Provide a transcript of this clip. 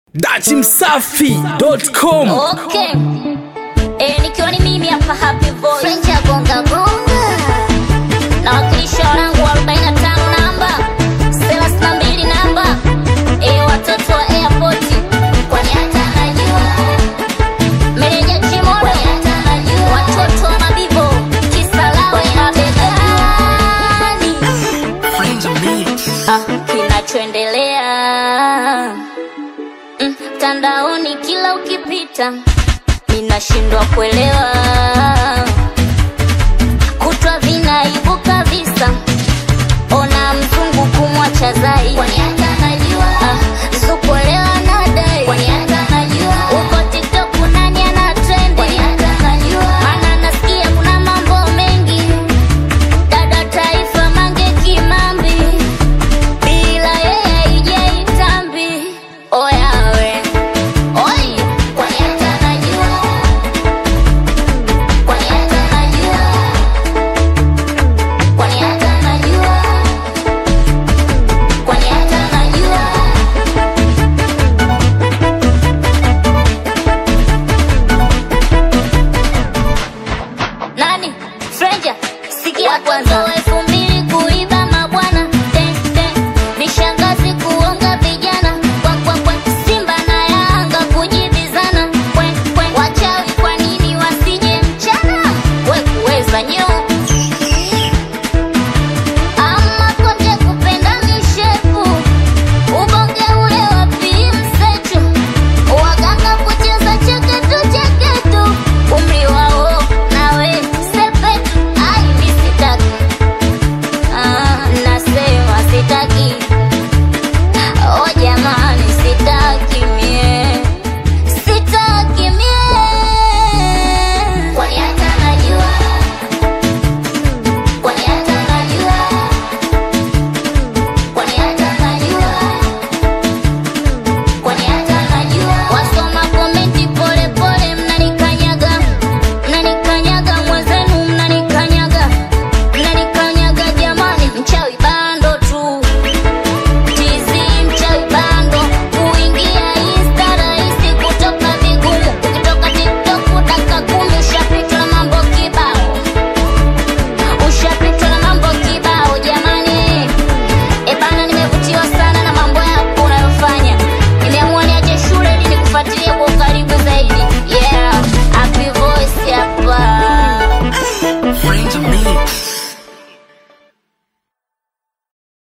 dachimsafi.com Okay. Eh, nikiwa ni mimi hapa Happy Voice. French ya gonga gonga Na wakilisha wanangu wa 45 namba 32 namba eh, watoto wa airport kwani hata najua meneja Chimodo kwani hata najua watoto wa mabibo kisalawe mabegani ah, kinachoendelea mm, mtandaoni kila ukipita ninashindwa kuelewa kutwa vinaibuka visa ona mzungu kumwacha zai kwani hata